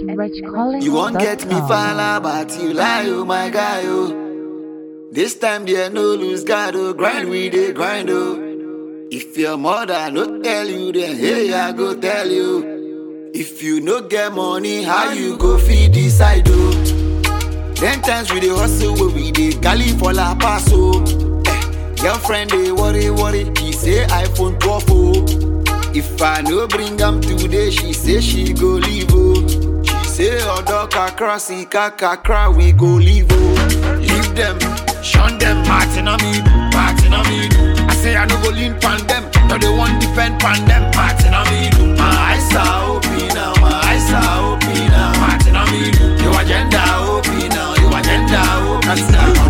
Rich Collins. You won't get me fala, but you lie, oh my guy, oh. This time there no lose God, oh. Grind we dey grind, oh. If your mother no tell you, then hey, I go tell you. If you no get money, how you go feed this side, oh? Ten times we dey hustle, where we dey galley for La Paz, oh. Eh, girlfriend dey worry, worry, she say iPhone 12, oh. If I no bring am today, she say she go leave, oh. She say odo kakra, si kakra, we go leave, oh. Leave them, shun them, Martin on me, Martin on me. I say I no go lean pan them, no they want depend pan them, Martin on me. My eyes are open now, my eyes are open now, Martin on me. Your agenda open now, your agenda open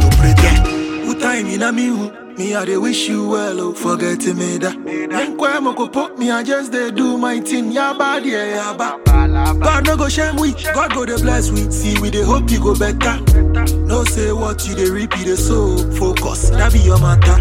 now. Who time in a me who? Me I dey wish you well, oh, forget me that. Then kwe mo ko put me, I just dey do my thing, ya bad, yeah, ya bad. God no go shame we, God go dey bless we. See we dey hope you go better. No say what you dey reap, you dey sow. Focus, that be your matter.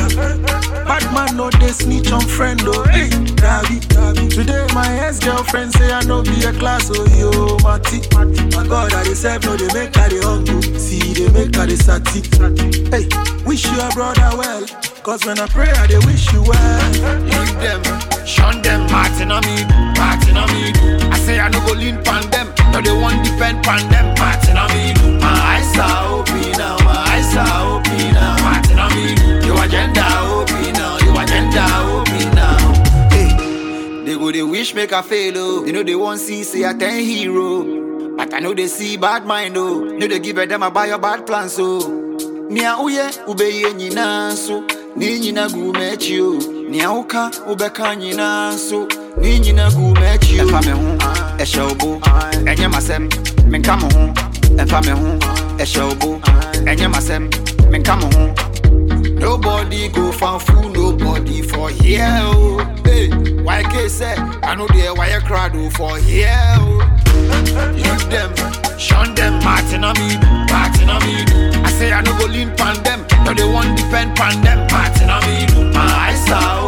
Bad man no dey snitch on friend, oh. Hey, that be, that be. Today my ex girlfriend say I no be a class, oh yo, Mati. My God, I dey serve, no dey make her dey humble. See, they make her dey sati. Hey, wish your brother well. Cause when I pray, I dey wish you well. Leave them, shun them, Martin on me, Martin on me. I say I no go lean pan them, no they want depend pan them, Martin on me. My eyes are open now, my eyes are open now, Martin on me. Your agenda open now, your agenda open now. Hey, they go they wish make I fail oh, you know they want see say I ten hero, but I know they see bad mind oh, know they give a them a buy your bad plans so. Nia uye ubeye nyina so Ni nyina gu mechi o Nia uka ubeka nyina so Ni nyina gu mechi o Ɛfa me ho, ɛhyɛ obo Ɛnyɛ masɛm, menka mo ho Ɛfa me ho, ɛhyɛ obo Ɛnyɛ masɛm, menka mo ho Nobody go fan fool nobody for here oh Hey, YK say I know there wire crowd oh, for here oh Leave them, shun them, Martin on me, Martin on me. I say I no go lean pan them, no they want depend pan them, Martin on me. My eyes are